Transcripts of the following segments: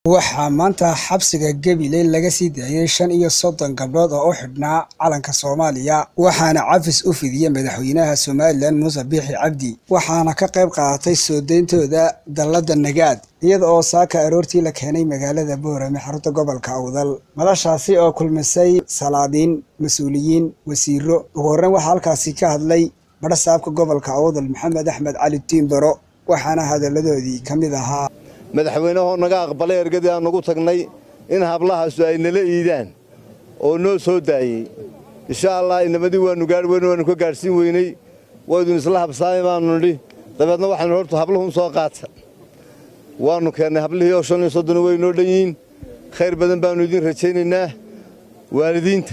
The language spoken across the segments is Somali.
waxaa maanta xabsiga gabiley laga sii daayey shan iyo soddon gabdhood oo u xidhnaa calanka soomaaliya waxaana cafis u fidiyey madaxweynaha somalilan muuse biixi cabdi waxaana ka qayb qaadatay soo deyntooda dallada nagaad iyada oo saaka aroortii la keenay magaalada boorame xarunta gobolka awdal madashaasi oo kulmisay salaadiin mas-uuliyiin wasiiro ugu horreyn waxaa halkaasi ka hadlay badhasaabka gobolka awdal maxamed axmed cali tiimbaro waxaana hadalladoodii ka mid ahaa madaxweynehoo naga aqbalay ergadii aan nagu tagnay in hablahaasu ay nala iidaan oo noo soo daayey insha allah inamadii waannu gaari weyne waannu ka gaadhsiin weyney waydun isla habsaamay baannu nidhi dabeedna waxaanu hortu habluhun soo qaata waannu keennay hablihii oo shan iyo soddon way noo dhan yihiin khayr badan baannu idiin rajaynaynaa waalidiinta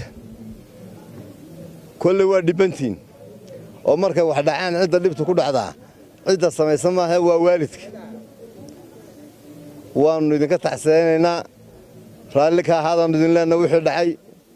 kolley waa dhibbantiin oo markay wax dhacaan cidda dhibtu ku dhacdaa cidda samaysan maaha waa waalidka waannu idinka taxseenaynaa raalli ka ahaadaannu idin leenahay wixii dhacay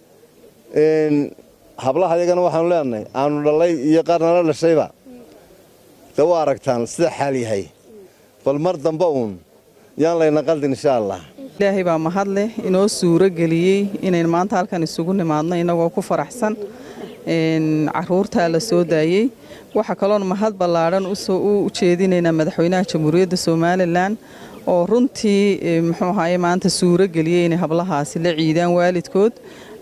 hablaha yagana waxaanu leenahay aanu dhallay iyo qaar nala dhashayba de waa aragtaan sida xaal yahay bal mar dambe uun yaan layna qaldin insha allah ilaahay baa mahadleh inoo suuro geliyey inayn maanta halkan isugu nimaadno innagoo ku faraxsan caruurtaa la soo daayey waxaa kaloon mahad ballaadhan u jeedinaynaa madaxweynaha jamhuuriyadda somalilan oo runtii muxuu ahaye maanta suuro geliyey inay hablahaasi la ciidaan waalidkood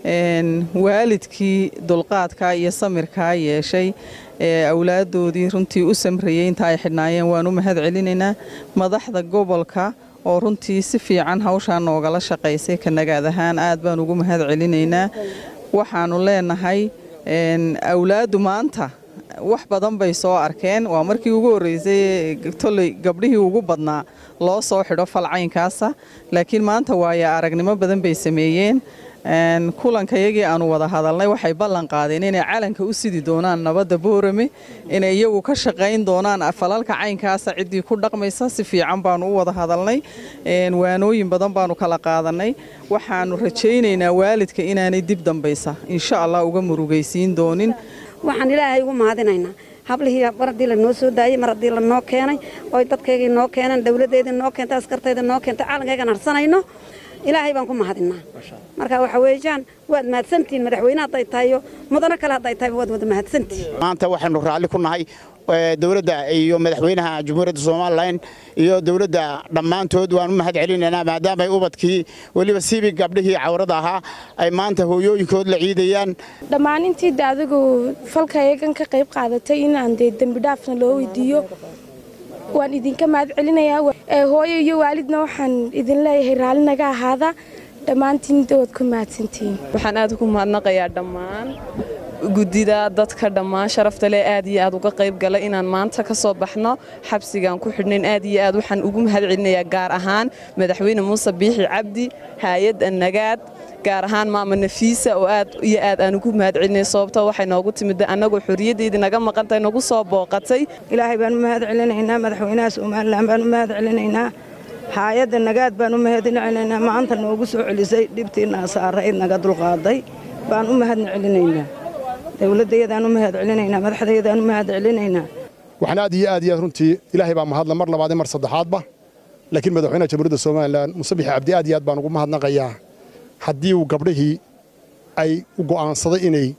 waalidkii dulqaadkaa iyo samirkaa yeeshay ee awlaaddoodii runtii u samrayey inta ay xidhnaayeen waan u mahad celinaynaa madaxda gobolka oo runtii si fiican hawshaa noogala shaqaysay kanagaad ahaan aad baan ugu mahad celinaynaa waxaannu leenahay awlaaddu maanta wax badan bay soo arkeen waa markii ugu horreysay tolley gabdhihii ugu badnaa loo soo xidho falcaynkaasa laakiin maanta waaya aragnimo badan bay sameeyeen kulankayagii aanu wada hadalnay waxay ballan qaadeen inay calanka u sidi doonaan nabadda boorame inay iyagu ka shaqayn doonaan falalka caynkaasa ciddii ku dhaqmaysa si fiican baanu u wada hadalnay waanooyin badan baanu kala qaadanay waxaanu rajaynaynaa waalidka inaanay dib dambaysa insha allah uga murugaysiin doonin waxaan ilaahay ugu mahadinaynaa hablihii mar haddii lanoo soo daayey mar haddii lanoo keenay oy dadkaygii noo keeneen dawladdeydii noo keentay askartayda noo keentay caalankaygan harsanayno ilaahay baan ku mahadinnaa marka waxa weeyaan waad mahadsantihiin madaxweyne hadday tahayo mudano kale hadday tahayba waad wada mahadsantihiin maanta waxaynu raalli ku nahay dowladda iyo madaxweynaha jamhuuriyadda somalilan iyo dowladda dhammaantood waan u mahad celinaynaa maadaamaay ubadkii weliba siibi gabdhihii cawrada ahaa ay maanta hooyooyinkood la ciidayaan dhammaan intii de adigu falka eegan ka qayb qaadatay inaan dee dembi dhaafna loo weydiiyo waan idinka mahad celinayaa hooyo iyo waalidna waxaan idin leeyahay raalli naga ahaada dhammaantiin waad ku mahadsantihiin waxaan aad ugu mahadnaqayaa dhammaan guddida dadka dhammaan sharafta leh aad iyo aad uga qayb galay inaan maanta ka soo baxno xabsigaan ku xidhnayn aad iyo aad waxaan ugu mahad celinayaa gaar ahaan madaxweyne muuse biixi cabdi haayadda nagaad gaar ahaan maama nafiisa oo aad iyo aad aan ugu mahad celinay sababtoo waxay noogu timid annagoo xorriyaddeedii naga maqantay nagu soo booqatay ilaahay baan u mahad celinaynaa madaxweynaha somalilan baan u mahad celinaynaa haayadda nagaad baan u mahad celinaynaa maanta noogu soo celisay dhibtiinaa saarayd naga dulqaaday baan u mahadna celinaynaa dowladdayadaan u mahad celinaynaa madaxdayadaan u mahad celinaynaa waxaan aad iyo aad iyo aad runtii ilaahay baa mahadla mar labaad mar saddexaadba laakiin madaxweynaha jamhuuriyadda somalilan muuse bixi cabdi aad iyo aad baan ugu mahadnaqayaa haddii uu gabdhihii ay u go'aansaday inay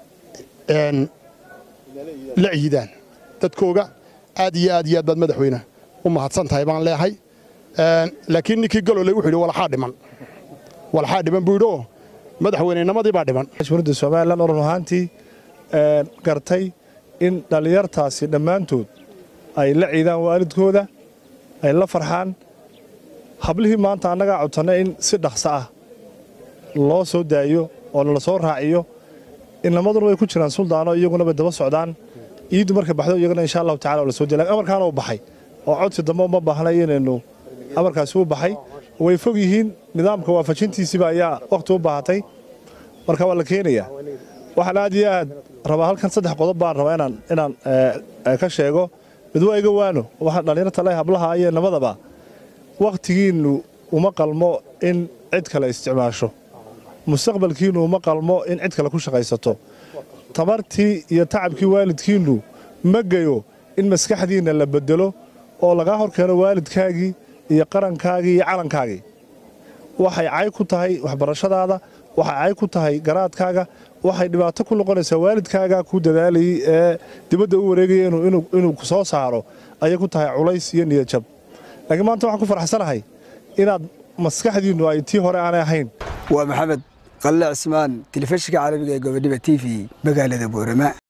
la ciidaan dadkooga aad iyo aad iyo aad baad madaxweyne u mahadsan tahay baan leehay laakiin ninkii galole wuxuu yidhi walaxaa dhiman walaxaa dhiman buu yidhi oo madaxweynenimadii baa dhiman jamhuuriyadda somalilan oo run ahaantii gartay in dhallinyartaasi dhammaantood ay la ciidaan waalidkooda ay la farxaan hablihii maanta annagaa codsannay in si dhaqso ah loo soo daayo oo la soo raaciyo inamaduna way ku jiraan suldaano iyaguna bay daba socdaan iiddu markay baxdo iyaguna insha allahu tacala oo la soo daya amarkaana uu baxay oo codsi dambe uma baahnay inaynu amarkaasi u baxay way fog yihiin nidaamka waafajintiisiiba ayaa wakhti u baahatay marka waa la keenayaa waxaan aad iyo aad rabaa halkan saddex qodob baan rabaa inaan inaan ka sheego mid waa iga waano waxaan dhallinyarta leh hablaha iyo namadaba wakhtigiinnu uma qalmo in cid kale isticmaasho mustaqbalkiinnu uma qalmo in cid kale ku shaqaysato tamartii iyo tacabkii waalidkiinnu ma geyo in maskaxdiinna la beddelo oo lagaa hor keeno waalidkaagii iyo qarankaagii iyo calankaagii waxay cay ku tahay waxbarashadaada waxay cay ku tahay garaadkaaga waxay dhibaato ku noqonaysaa waalidkaaga ku dadaalayay ee dibadda u wareegaya inuu ku soo saaro ayay ku tahay culays iyo niyadjab laakiin maanta waxaan ku faraxsanahay inaad maskaxdiinnu ay tii hore aanay ahayn waa maxamed qalle cismaan telefishinka caalamiga ee gobodhiba t v magaalada boorama